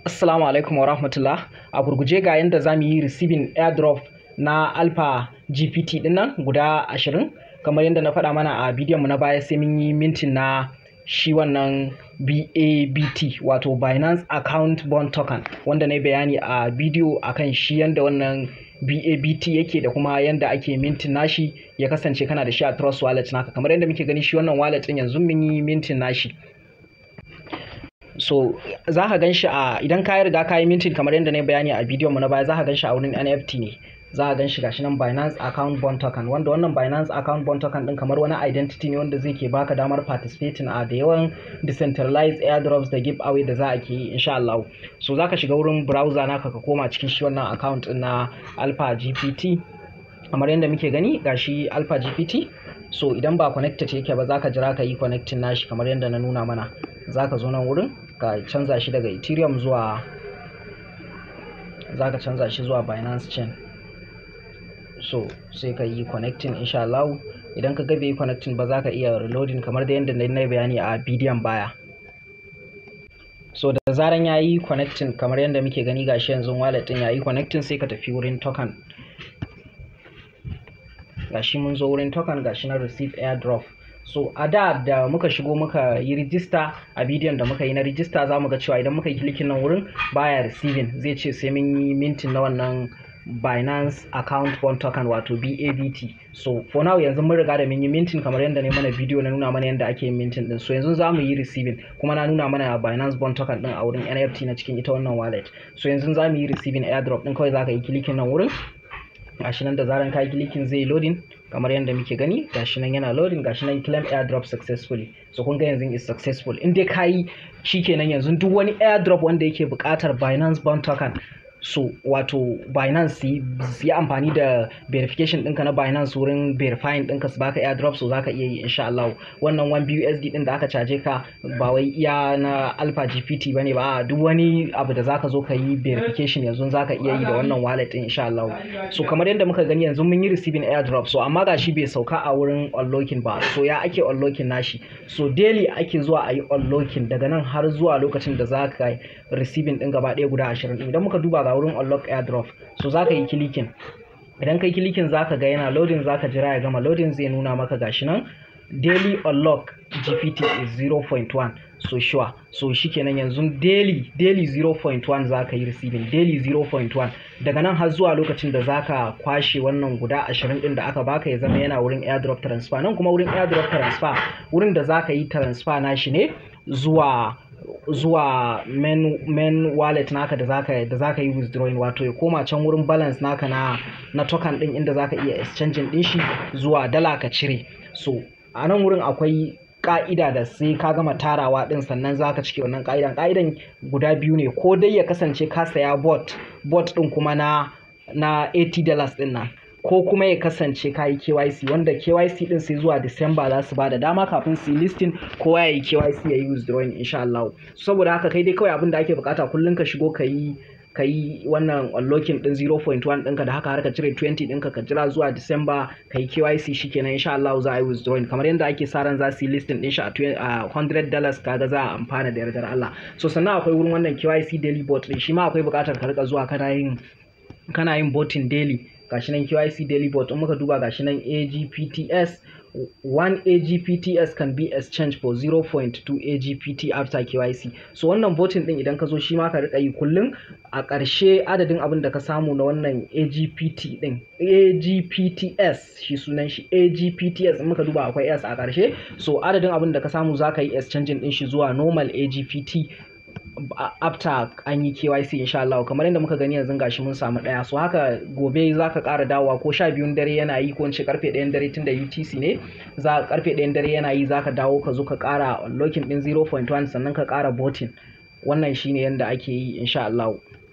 Assalamu alaikum wa rahmatullah. A gurguje ga yadda za mu yi receiving airdrop na Alpha GPT din nan guda ashirin. Kamar yadda na faɗa mana a bidiyon mu na baya sai mun yi mintin na shi wannan BABT wato Binance Account Bond Token wanda na yi bayani a bidiyo akan shi yadda wannan BABT yake da kuma yadda ake mintin nashi ya kasance kana da shi a Trust Wallet naka kamar yadda muke gani shi wannan wallet din yanzu mun yi mintin nashi. so za ka gan shi a idan ka riga ka yi mintin kamar yadda na yi bayani a bidiyon mu na baya za ka gan shi a wurin NFT ne za ka gan shi gashi nan Binance account bond token wanda wannan Binance account bond token din kamar wani identity ne wanda zai ke baka damar participating a da yawan decentralized airdrops da giveaway da za a ke yi insha Allah so za ka shiga wurin browser naka ka koma cikin shi wannan account din na Alpha GPT kamar yadda muke gani gashi Alpha GPT so idan ba connected yake ba za ka jira ka yi connecting nashi kamar yadda na nuna mana za ka zo nan wurin ka canza shi daga ethereum zuwa za ka canza shi zuwa binance chain so sai ka yi connecting insha Allah idan ka ga bai yi connecting ba za ka iya reloading kamar da yadda na bayani a bidiyon baya so da zaran ya yi connecting kamar yadda muke gani gashi yanzu wallet din ya yi connecting sai ka tafi wurin token gashi mun zo wurin token gashi na receive airdrop so a da da muka shigo muka yi rijista a bidiyon da muka yi na rijista za mu ga cewa idan muka yi klikin nan wurin baya receiving zai ce sai mun yi mintin na wannan Binance account bond token wato BABT so for now yanzu mun riga da mun yi mintin kamar yadda ne mana bidiyo na nuna mana yadda ake yin mintin din so yanzu za mu yi receiving kuma na nuna mana Binance bond token din a wurin NFT na cikin ita wannan wallet so yanzu za mu yi receiving airdrop din kawai za ka yi klikin nan wurin gashi nan da zaran ka yi klikin zai loading kamar yadda muke gani gashi nan yana loading gashi nan claim airdrop successfully so kun ga yanzu is successful in dai kayi shikenan yanzu duk wani airdrop wanda yake buƙatar Binance Bond token so wato Binance su yi amfani da verification ɗinka na Binance wurin verifying ɗinka su baka airdrop so zaka iya yi insha Allah wannan 1 BUSD ɗin da aka caje ka ba wai iya na Alpha GPT bane ba duk wani abu da zaka zo ka yi verification yanzu zaka iya yi da wannan wallet ɗin insha Allah so kamar yadda muka gani yanzu mun yi receiving airdrop so amma gashi bai sauka a wurin unlocking ba so ya ake unlocking nashi so daily ake zuwa a yi unlocking daga nan har zuwa lokacin da zaka receiving ɗin gaba ɗaya guda 20 idan muka duba ga wurin unlock airdrop so za ka yi kilikin idan kai kilikin za ka ga yana loading za ka jira ya gama loading zai nuna maka gashi nan daily unlock gpt is 0.1 so sure so shikenan yanzu daily daily 0.1 za ka yi receiving daily 0.1 daga nan har zuwa lokacin da za ka kwashe wannan guda 20 din da aka baka ya zama yana wurin airdrop transfer nan kuma wurin airdrop transfer wurin da za ka yi transfer nashi ne zuwa zuwa main, main wallet naka da zaka da zaka yi withdrawing wato ya koma can wurin balance naka na na token din inda zaka iya exchanging din shi zuwa dala ka cire so a nan wurin akwai ka'ida da sai ka gama tarawa din sannan zaka cike wannan ka'idan ka'idan guda biyu ne ko dai ya kasance ka saya bot bot din kuma na na 80 dollars din nan ko kuma ya kasance ka yi KYC wanda KYC din sai zuwa Disamba za su ba da dama kafin su yi listing kowa ya yi KYC ya yi withdrawing insha Allah saboda haka kai dai kawai abin da ake bukata kullum ka shigo ka yi ka yi wannan unlocking din 0.1 ɗinka da haka har ka cire 20 ɗinka ka jira zuwa Disamba ka yi KYC shikenan insha Allah za a yi withdrawing kamar yadda ake sa ran za su yi listing din shi a 100 dollars kaga za a amfana da yardar Allah so sannan akwai wurin wannan KYC daily bot din shi ma akwai bukatar ka rika zuwa kana yin kana yin botin daily gashi nan QIC daily bot in muka duba gashi nan AGPTS 1 AGPTS can be exchanged for 0.2 AGPT after KYC so wannan voting din idan ka zo shi ma ka rika yi kullum a ƙarshe adadin abin da ka samu na wannan AGPT din AGPTS shi sunan shi AGPTS in muka duba akwai S a ƙarshe so adadin abin da ka samu za ka yi exchanging din shi zuwa normal AGPT after an yi KYC insha Allah kamar yadda muka gani yanzu gashi mun samu daya so haka gobe za ka ƙara dawowa ko sha biyun dare yana yi ko in ce karfe ɗayan dare tunda UTC ne za karfe ɗayan dare yana yi za ka dawo ka zo ka ƙara unlocking ɗin 0.1 sannan ka ƙara botin wannan shine yadda ake yi insha Allah